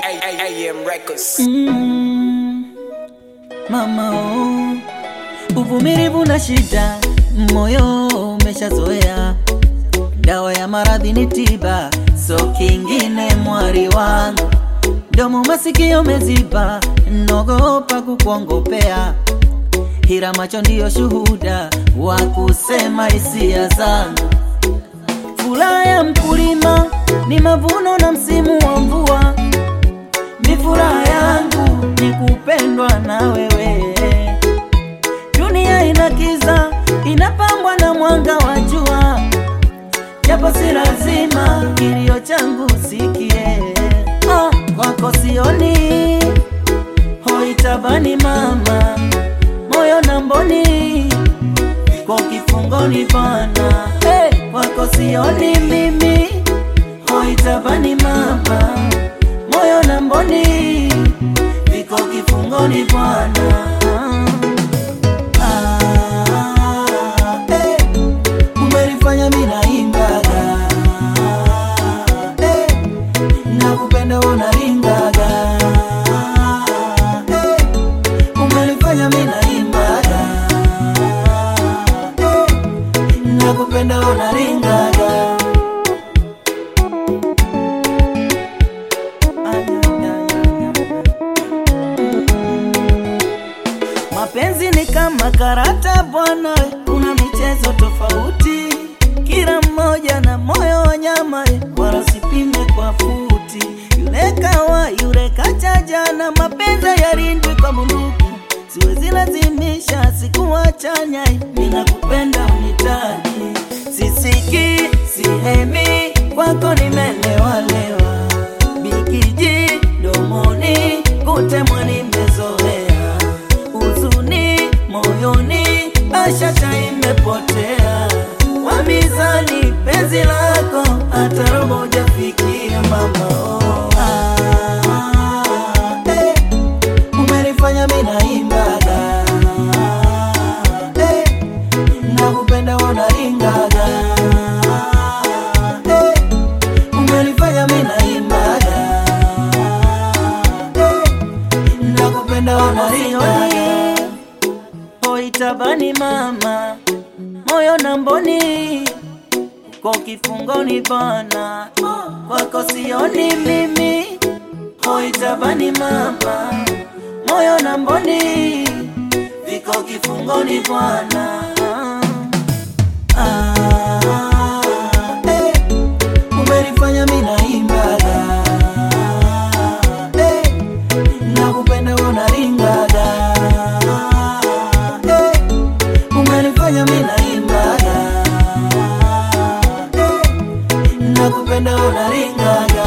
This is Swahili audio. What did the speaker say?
AM Records. Mama oh, uvumilivu na shida, moyo umeshazoea. Dawa ya maradhi ni tiba, so kingine mwari wangu. Domo masikio meziba, nogopa kukuongopea. Hira macho ndiyo shuhuda wa kusema hisia zangu. Furaha ya mkulima ni mavuno na msimu wa mvua. Ni furaha yangu ni kupendwa na wewe. Dunia ina kiza, inapambwa na mwanga wa jua, japo si lazima kilio changu sikie. Oh, kwako sioni hoitabani mama, moyo na mboni kwa kifungoni bana. Hey, kwako sioni mimi hoitabani mama moyo na mboni viko kifungoni bwana. Ah, eh, umenifanya mimi naimbaga eh, nakupenda unaringaga eh, umenifanya mimi naimbaga eh, nakupenda unaringaga Mapenzi ni kama karata bwana, kuna michezo tofauti, kila mmoja na moyo wa nyama, wala usipime kwa futi. Yule kawa yule kachajana, mapenzi yarindwi kwa bunduki, siwezi lazimisha sikuwachanya, ninakupenda unitaki, sisiki sihemi, kwako nimelewalewa, bikiji domoni, kutemwa nimezoea huzuni moyoni, bashasha imepotea. Kwa mizani penzi lako hata robo hujafikia mama. Oh, ah, eh, umenifanya mimi naimbaga eh, nakupenda unaringaga eh, umenifanya mimi naimbaga eh, nakupenda unaringaga hoitabani mama, moyo na mboni kwa kifungoni bana, kwako sioni mimi. Hoitabani mama, moyo na mboni viko kifungoni bwana. Ah, eh, umenifanya mimi naimbaga eh, nakupenda unaringaga eh, umenifanya mimi naimbaga eh, nakupenda unaringaga